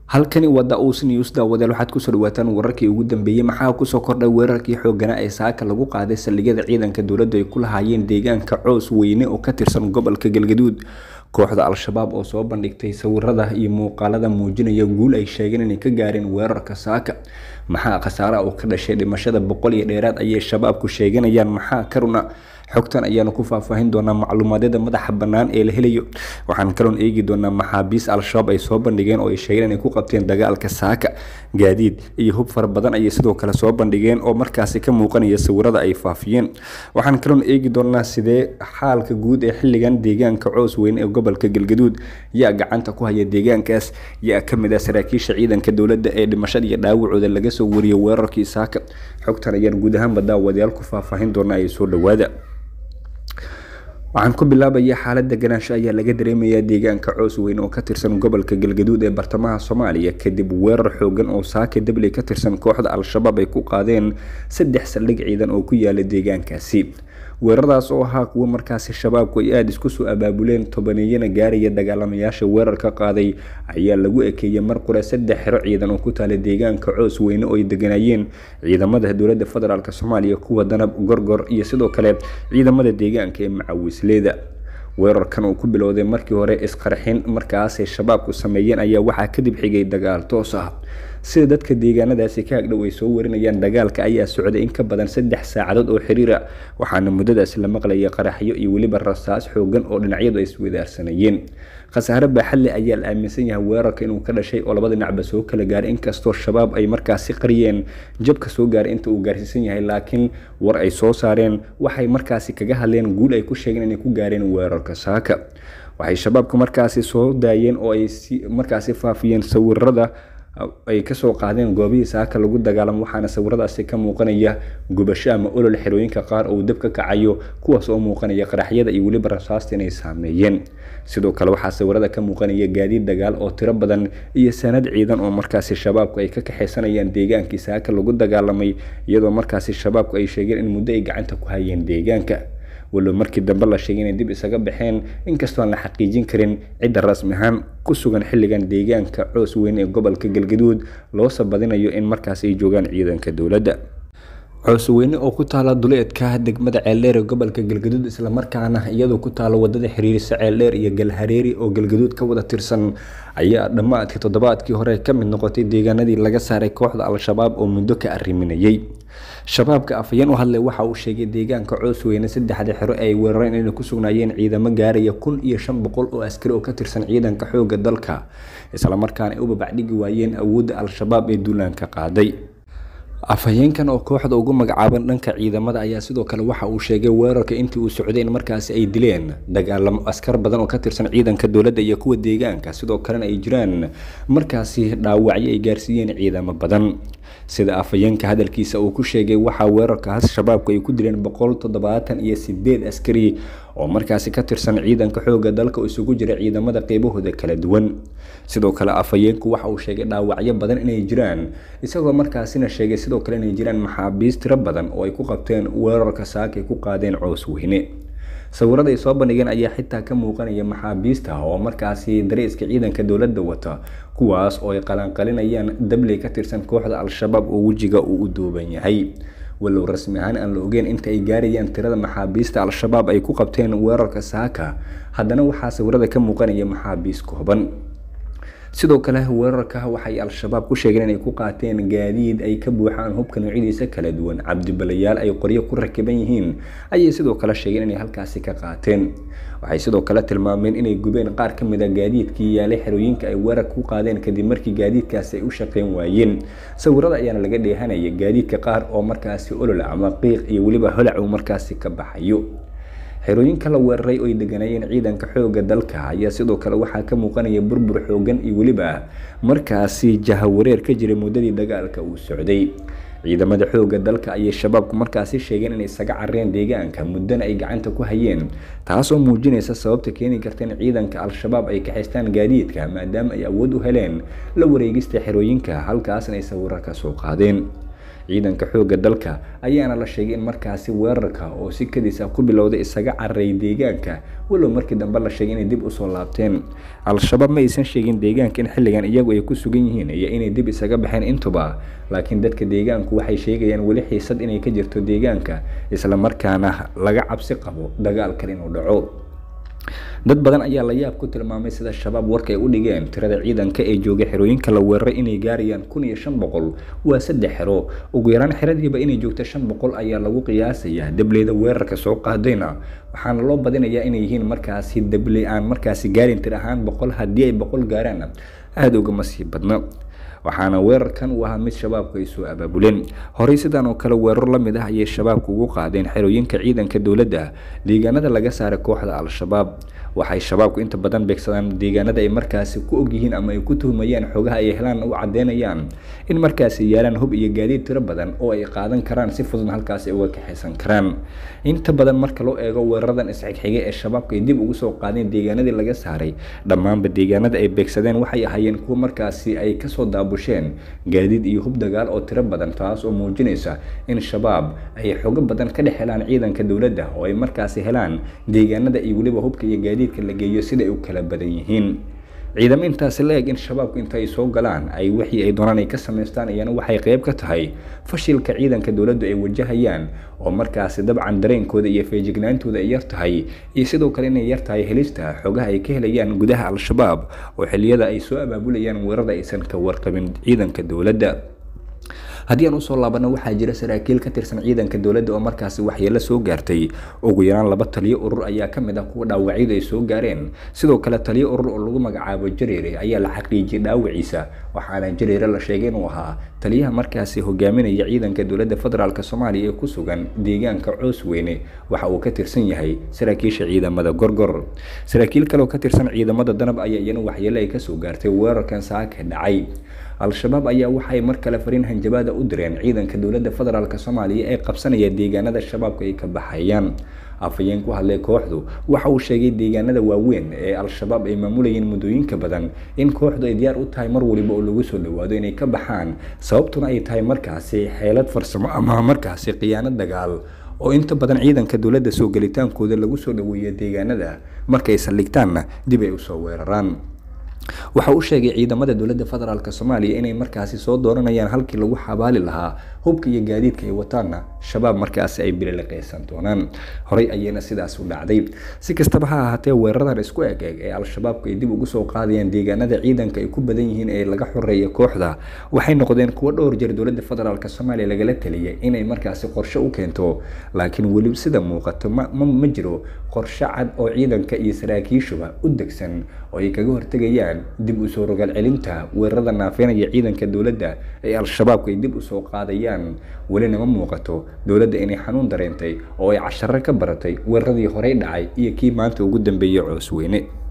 halkani waa da-uus news daawadeel waxaad kusoo dhawaataan wararkii ugu dambeeyey maxaa kusoo kordhay weerarkii xooganaa ee saaka lagu qaaday saldhigyada ciidanka dowladdu ay ku lahaayeen deegaanka coos weyne oo ka tirsan gobolka galgaduud kooxda al-shabaab oo soo bandhigtay sawirada iyo muuqaalada muujinaya guul ay sheegeen inay ka gaareen weerarka saaka maxaa khasaara oo ka dhashay dhimashada boqol iyo dheeraad ayay shabaabku sheeganayaan maxaa karuna xogtan ayaanu ku faahfaahin doonaa macluumaadyada madaxa bannaan ee la helayo waxaan kaloon eegi doonaa maxaabiis al-shabaab ay soo bandhigeen oo ay sheegeen inay ku qabteen dagaalka saaka gaadiid iyo hub fara badan ayay sidoo kale soo bandhigeen oo markaasi ka muuqanaya sawirada ay faafiyeen waxaan kaloon eegi doonaa sidee xaalka guud ee xilligan deegaanka coos weyn ee gobolka galgaduud yaa gacanta ku haya deegaankaas yaa ka mid ah saraakiisha ciidanka dowladda ee dhimashada iyo dhaawacooda laga soo wariyay weerarkii saaka xogtan ayaan guud ahaanba daawadayaal ku faahfaahin doonaa ay soo dhawaada waxaan ku bilaabaya xaalada ganaansho ayaa laga dareemayaa deegaanka coos weyn oo ka tirsan gobolka galgaduud ee bartamaha soomaaliya kadib weerar xoogan oo saaka dabley ka tirsan kooxda al-shabaab ay ku qaadeen saddex saldhig ciidan oo ku yaala deegaankaasi weeraradaas oo ahaa kuwo markaasi shabaabku ay aada isku soo abaabuleen tobaneeyana gaaraya dagaalamayaasha weerarka qaaday ayaa lagu ekeeyey mar qure saddex xero ciidan oo ku taala deegaanka coos weyne oo ay deganayeen ciidamada dowladda federaalk soomaaliya kuwa danab gorgor iyo sidoo kale ciidamada deegaanka ee macawisleeda weerarkan uu ku bilowday markii hore isqarxin markaasay shabaabku sameeyeen ayaa waxaa kadib xigay dagaal toos ah sida dadka deegaanadaasi ka agdhow ay soo warinayaan dagaalka ayaa socday in ka badan saddex saacadood oo xiriira waxaana muddadaasi la maqlayay qaraxyo iyo weliba rasaas xoogan oo dhinacyadu ay iswadaarsanayeen khasaare baaxadle ayaa la aaminsan yahay weerarka inuu ka dhashay oo labada dhinacba soo kala gaaray inkastoo shabaab ay markaasi qariyeen jabka soo gaaray inta uu gaarsiisan yahay laakiin war ay soo saareen waxay markaasi kaga hadleen guul ay ku sheegeen inay ku gaareen weerarka saaka waxay shabaabka markaasi soo daayeen oo ay markaasi faafiyeen sawirada ay kasoo qaadeen goobihii saaka lagu dagaalamo waxaana sawiradaasi ka muuqanaya gubasho ama olol xerooyinka qaar oo dab ka kacayo kuwaas oo muuqanaya qaraxyada iyo weliba rasaasta inay saameeyeen sidoo kale waxaa sawirada ka muuqanaya gaadiid dagaal oo tiro badan iyo sanad ciidan oo markaasi shabaabku ay ka kaxaysanayaan deegaankii saaka lagu dagaalamay iyadoo markaasi shabaabku ay sheegeen in muddo ay gacanta ku hayeen deegaanka walow markii dambe la sheegay inay dib isaga baxeen inkastoo aan la xaqiijin karin cidda rasmi ahaan ku sugan xilligan deegaanka coos weyn ee gobolka galgaduud loosoo badinayo in markaas ay joogaan ciidanka dowladda coosweyne oo ku taala duleedka degmada ceeldheer ee gobolka galgaduud islamarkaana iyadoo ku taala wadada xiriirisa ceeldheer iyo galhareeri oo galgaduud ka wada tirsan ayaa dhammaadkii toddobaadkii hore ka mid noqotay deegaanadii laga saaray kooxda al-shabaab oo muddo ka arriminayay shabaabka afhayeen u hadlay waxa uu sheegay deegaanka coosweyne saddexda xero ay weerareen inay ku sugnaayeen ciidamo gaaraya kun iyo shan boqol oo askari oo ka tirsan ciidanka xoogga dalka islamarkaana ay u babacdhigi waayeen awoodda al-shabaab ee duulaanka qaaday afhayeenkan oo kooxda ugu magacaaban dhanka ciidamada ayaa sidoo kale waxa uu sheegay weerarka intii uu socday in markaasi ay dileen dagaalamo askar badan oo ka tirsan ciidanka dowladda iyo kuwa deegaanka sidoo kalena ay jiraan markaasi dhaawacyo ay gaarsiiyeen ciidamo badan sida afhayeenka hadalkiisa uu ku sheegay waxaa weerarkaas shabaabku ay ku dileen boqol toddobaatan iyo sideed askari oo markaasi ka tirsan ciidanka xoogga dalka oo isugu jira ciidamada qeybahooda kala duwan sidoo kale afhayeenku waxa uu sheegay dhaawacyo badan inay jiraan isagoo markaasina sheegay sidoo kale inay jiraan maxaabiis tiro badan oo ay ku qabteen weerarka saaka ay ku qaadeen coos weyne sawirada ay soo bandhigeen ayaa xitaa ka muuqanaya maxaabiista oo markaasi dareeska ciidanka dowladda wata kuwaas oo ay qalanqalinayaan dabley ka tirsan kooxda al-shabaab oo wejiga uu u duuban yahay walow rasmi ahaan aan la ogeyn inta ay gaarayaan tirada maxaabiista al-shabaab ay ku qabteen weerarka saaka haddana waxaa sawirada ka muuqanaya maxaabiis kooban sidoo kale weerarka waxay al-shabaab ku sheegeen inay ku qaateen gaadiid ay ka buuxaan hubka noocyadiisa kala duwan cabdibalayaal ay qoryo ku rakiban yihiin ayay sidoo kale sheegeen inay halkaasi ka qaateen waxay sidoo kale tilmaameen inay gubeen qaar ka mid a gaadiidkii yaalay xerooyinka ay weerar ku qaadeen kadib markii gaadiidkaasi ay u shaqeyn waayeen sawirada ayaana laga dheehanaya gaadiidka qaar oo markaasi olol ama qiiq iyo weliba holac uu markaasi ka baxayo xerooyinka la weeraray oo ay deganayeen ciidanka xoogga dalka ayaa sidoo kale waxaa ka muuqanaya burbur xoogan iyo weliba markaasi jahawareer ka jiray muddadii dagaalka uu socday ciidamada xoogga dalka ayay shabaabku markaasi sheegeen inay isaga careen deegaanka muddana ay gacanta ku hayeen taasoo muujinaysa sababta keeni karta in ciidanka al-shabaab ay kaxaystaan gaadiidka maadaama ay awood u heleen la wareegista xerooyinka halkaasna ay sawiro ka soo qaadeen ciidanka xoogga dalka ayaana la sheegay in markaasi weerarka oo si kadis ah ku bilowday isaga cararay deegaanka walow markii dambe la sheegay inay dib usoo laabteen al-shabaab ma aysan sheegin deegaanka in xilligan iyagu ay ku sugan yihiin iyo inay dib isaga baxeen intuba laakiin dadka deegaanku waxay sheegayaan weli xiisad inay ka jirto deegaanka isla markaana laga cabsi qabo dagaalkan inuu dhaco dad badan ayaa la yaab ku tilmaamay sida shabaab warka ay u dhigeen tirada ciidanka ee jooga xerooyinka la weeraray inay gaarayaan kun iyo shan boqol waa saddex xero ugu yaraan xeradiiba inay joogto shan boqol ayaa lagu qiyaasayaa dableyda weerarka soo qaadayna waxaana loo badinayaa inay yihiin markaasi dabley aan markaasi gaarin tir ahaan boqol haddii ay boqol gaaraan aada ugama sii badna waxaana weerarkan uu ahaa mid shabaabku ay soo abaabuleen horey sidan oo kale weerar la mid ah ayay shabaabku ugu qaadeen xerooyinka ciidanka dowladda deegaanada laga saaray kooxda al-shabaab waxay shabaabku inta badan beegsadaan deegaanada ay markaasi ku ogyihiin ama ay ku tuhmayaan xogaha ay helaan u cadeynayaan in markaasi yaalaan hub iyo gaadiid tiro badan oo ay qaadan karaan si fududna halkaasi uga kaxaysan karaan inta badan marka loo eego weeraradan isxigxigay ee shabaabku ay dib ugu soo qaadeen deegaanadii laga saaray dhammaanba deegaanada ay beegsadeen waxay ahaayeen kuwo markaasi ay kasoo daabusheen gaadiid iyo hub dagaal oo tiro badan taas oo muujinaysa in shabaab ay xogo badan ka dhex helaan ciidanka dowladda oo ay markaasi helaan deegaanada iyo weliba hubka iyo gaadiidka la geeyo sida ay u kala badan yihiin ciidamo intaasi la eg in shabaabku inta ay soo galaan ay wixii ay doonaan ay ka samaystaan iyana waxay qayb ka tahay fashilka ciidanka dowladdu ay wajahayaan oo markaasi dabcan dareenkooda iyo feejignaantooda ay yar tahay iyo sidoo kale inay yar tahay helista xogaha ay ka helayaan gudaha al-shabaab oo xilliyada ay soo abaabulayaan weerarada aysan ka warqabin ciidanka dowladda haddii aan usoo laabano waxaa jira saraakiil ka tirsan ciidanka dowladda oo markaasi waxyeelo soo gaartay ugu yaraan laba taliyo urur ayaa ka mid ah kuwa dhaawacyadu ay soo gaareen sidoo kale taliyo urur oo lagu magacaabo jareere ayaa la xaqiijiyay dhaawaciisa waxaana jareere la sheegay inuu ahaa taliyaha markaasi hogaaminaya ciidanka dowladda federaalk soomaaliya ee ku sugan deegaanka coosweyne waxa uu ka tirsan yahay saraakiisha ciidamada gorgor saraakiil kale oo ka tirsan ciidamada danab ayaa iyana waxyeelo ay kasoo gaartay weerarkan saaka dhacay al-shabaab ayaa waxay mar kale fariin hanjabaada u direen ciidanka dowladda federaalk soomaaliya ee qabsanaya deegaanada shabaabku ay ka baxayaan afhayeen ku hadlay kooxdu waxa uu sheegay deegaanada waaweyn ee al-shabaab ay maamulayeen muddooyinka badan in kooxdu ay diyaar u tahay mar waliba oo lagu soo dhawaado inay ka baxaan sababtuna ay tahay markaasi xeelad farsamo ama markaasi khiyaano dagaal oo inta badan ciidanka dowladda soo gelitaankooda lagu soo dhaweeya deegaanada markay saldhigtaanna dib ay usoo weeraraan waxa uu sheegay ciidamada dowladda federaalk soomaaliya inay markaasi soo dooranayaan halkii lagu xabaali lahaa hubka iyo gaadiidka ay wataanna shabaab markaasi ay bililiqaysan doonaan horey ayayna sidaas u dhacday si kastaba ha ahaatee weeraradan isku eg eg ee al-shabaabku ay dib ugu soo qaadayaan deegaanada ciidanka ay ku badan yihiin ee laga xoreeya kooxda waxay noqdeen kuwo dhowr jeer dowladda federaalk soomaaliya lagala taliyay inay markaasi qorshe u keento laakiin weli sida muuqato ma jiro qorshe cad oo ciidanka iyo saraakiishuba u degsan oo ay kaga hortegayaan dib usoo rogaal celinta weerarada naafeynaya ciidanka dowladda ee al-shabaabku ay dib usoo qaadayaan welina ma muuqato dowladda inay xanuun dareentay oo ay casharo ka baratay weeraradii horey dhacay iyo kii maanta ugu dambeeyey coosweyne